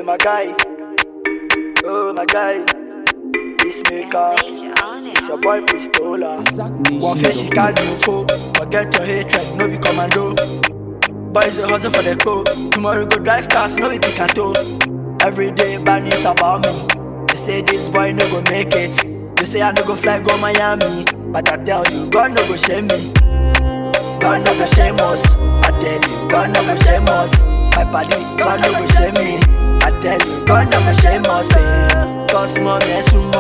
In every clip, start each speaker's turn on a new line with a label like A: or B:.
A: my guy. Oh my guy. Peacemaker. It's your boy Pistola. One face you can't do fool. Forget your hatred, no be commando. Boys will hustle for the co. Tomorrow go drive cars, no be pick and tow. Every day bad news about me. They say this boy no go make it. They say I no go fly go Miami. But I tell you, God no go shame me. God no go shame us. I tell you, God no go shame us. My body, God no go shame me. I tell you, God no go shame us. Eh. Cause mommy and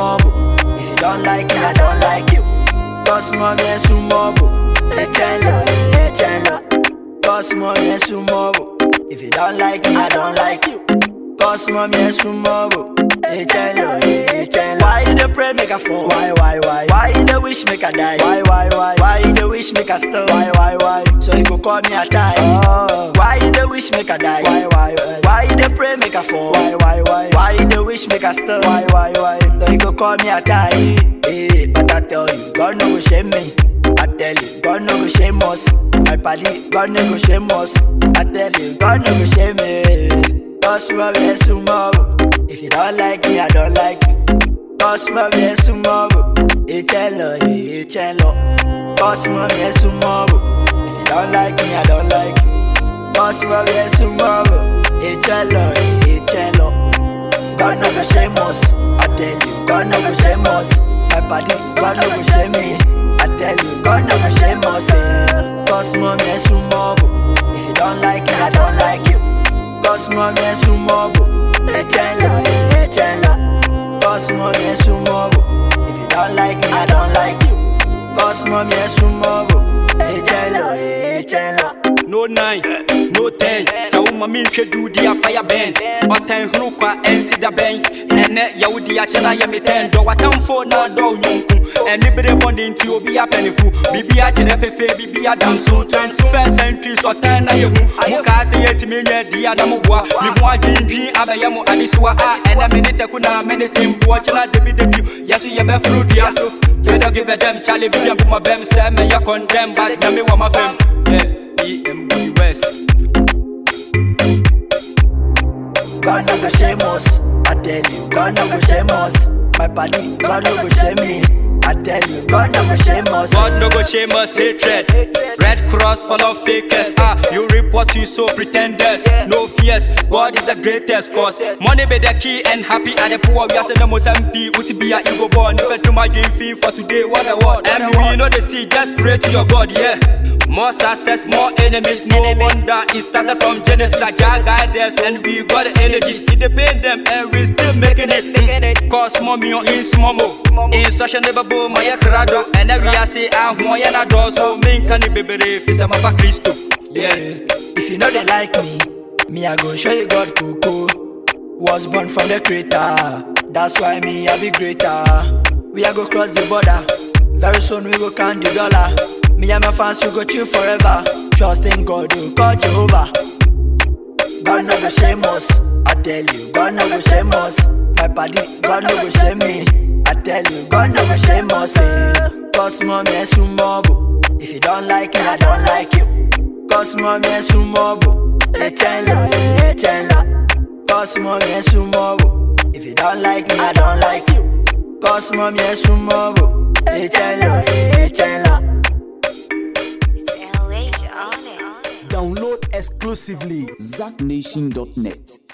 A: sumo. If you don't like me, I don't like you. Cause mommy and sumo. Hey, chenlo, hey, chenlo. Cause mommy and sumo. If you don't like me, I don't like you. Cause mommy and sumo. Hey, chenlo, hey, chenlo. Why you dey pray make I fall? Why, why, why? Why you dey wish make I die? Why, why, why? Why you dey wish make I stop? Why, why, why? So you go call me a tie? Oh. Why you dey wish make I die? Why, why, why? Why you dey pray make I fall? Why, why, why? Why you dey wish make I stop? Why, why, why? So you go call me a tie? Hey, but I tell you, God no go shame me. I tell you, God no go shame us. My padi, God no go shame us. I tell you, God no go shame me. Cause my best tomorrow. If you don't like me, I don't like you. Cause my best tomorrow. It's hello, it's hello. Cause my best tomorrow. If you don't like me, I don't like you. Cause my best tomorrow. It's hello, it's hello. God no go shame us. I tell you, God no go shame us. My body, God no go shame me. I tell you, God no go shame us. Eh. Cause mommy and sumo. If you don't like me, I don't like you. Cause mommy and sumo. Hey, chenlo, hey, chenlo. Cause mommy and sumo. If you don't like me, I don't like you. Cause mommy and sumo. Hey, chenlo, hey, chenlo.
B: no nine no ten sɛ woma menhwɛ duudi a fire bɛn ɔtɛn horo kwa ɛnsi da bɛn ɛnɛ yɛwodi akyɛ na yɛ metɛn dɔ watamfo na dɔ wo nyɔnku ɛne bere bɔne nti obi apɛnefo biribi akyerɛ pɛfɛ biribi adanso 21st century sɔtɛn na yɛhu mokaa sɛ yɛtumi nyɛ di a na moboa me ho adwindwin abɛyɛ mo adesoa a ɛnɛ me ne tɛku na me ne sempoɔ kyena debidebi yɛso yɛbɛforo dua so You don't give a damn, Charlie, be and put my bam, Sam, and you condemn, but now me want my fam. Yeah, EMB West.
A: God no go shame us. I tell you, God no go shame us. My body, God no go shame me. I tell you, God no go shame us.
B: God no go shame us, hatred. Red cross full of fakers. Ah, you reap what you sow, pretenders. No fears, God is the greatest cause. Money be the key and happy at the poor. We are saying the most MP, Uti be a ego born. If I do my game fee for today, what a word. And we know the sea, just pray to your God, yeah. More success, more enemies. No wonder it started from Genesis. Jah guide us and we got the energies. It depend them and we still making it. Mm. Cause mommy on in smomo. In such a neighbor boom, my crado. And every I say, I'm one and I do so. Min can be baby if it's a mapa Christo. Yeah.
A: If you know they like me, me I go show you God Coco. Was born from the creator. That's why me I be greater. We are go cross the border. Very soon we go count the dollar. Me and my fans we go chill forever. Trust in God, we call Jehovah. God no go shame us. I tell you, God no go shame us. My body, God no go shame me. I tell you, God no go shame us. Eh. Cause mommy and sumo. If you don't like me, I don't like you. Cause mommy and sumo. Hey, chenlo, hey, chenlo. Cause mommy and sumo. If you don't like me, I don't like you. Cause mommy and sumo. Hey, chenlo, hey, chenlo.
C: It's LH on it.
D: Download exclusively ZackNation.net.